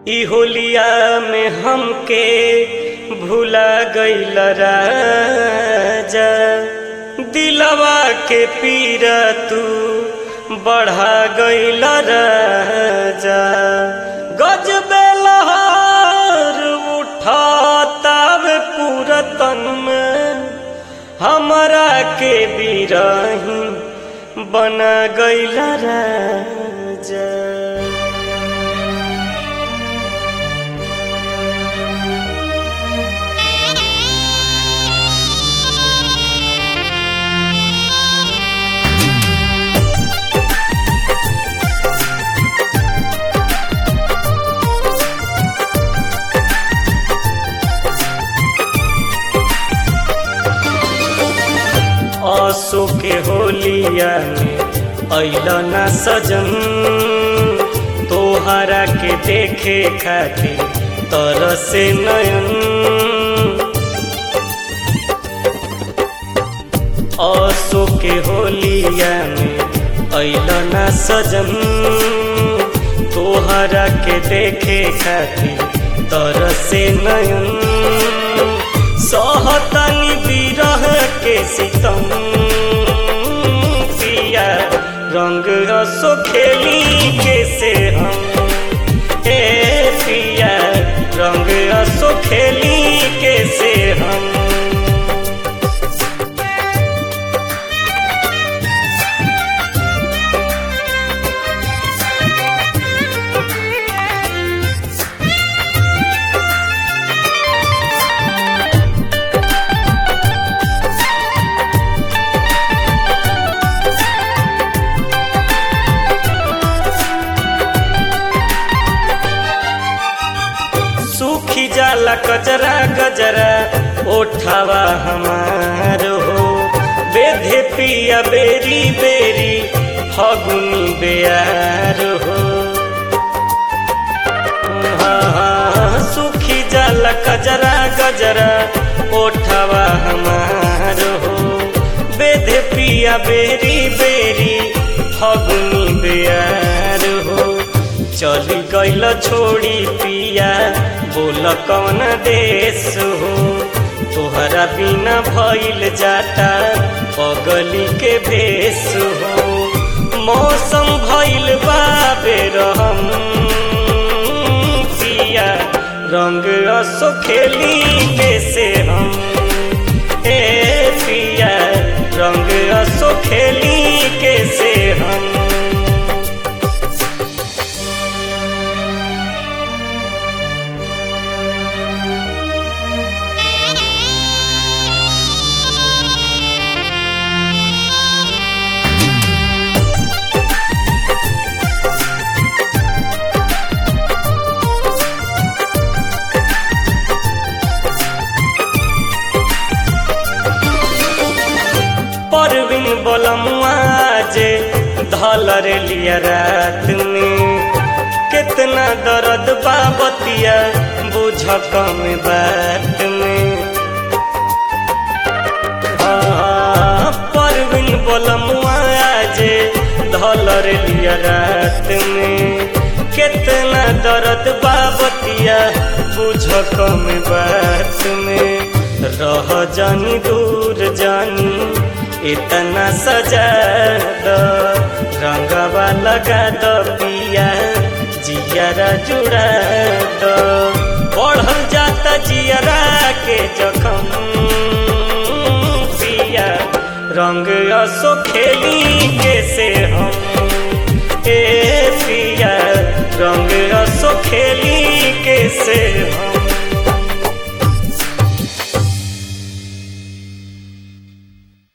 ई होलिया में हमके भूला गईल राजा दिलवा के पीरा तू बढ़ा गईल राजा गजबे लहर उठातावे पूरा तन में हमरा के बिरही बना गईल राजा आसो के होलिया में अइल ना सजन तोहरा के देखे खातिर तरसे नयन आसो के होलिया में अइल ना सजन तोहरा के देखे खातिर तरसे नयन सहतनी बिरह के सितम पिया रंग रसो खेली कैसे हम ए पिया रंग रसो खेली कैसे हम सूखी जाला कजरा गजरा ओठावा हमार हो बेधे पिया बेरी बेरी फगुनी बेयार हो हाँ, हाँ, सूखी जाला कजरा गजरा ओठावा हमार हो बेधे पिया बेरी बेरी फगुनी बेयार हो चली गईल छोड़ी पिया बोल कौन देश हो तोहरा बिना भइल जाता पगली के भेष हो मौसम भइल बाबे रहम पिया रंग असो खेली कैसे हम ए पिया रंग असो खेली कैसे हम परवीन बोलमुआ जे धलर लिया रात में कितना दर्द बाबतिया बुझ कम बात में हाँ, परवीन बोलमुआ जे धलर लिया रात में कितना दर्द बाबतिया बुझ कम बात में रह जानी दूर जानी इतना सजा दो रंगवा लगा दो पिया जियरा जुड़ा दो बढ़ल जाता जियरा के जख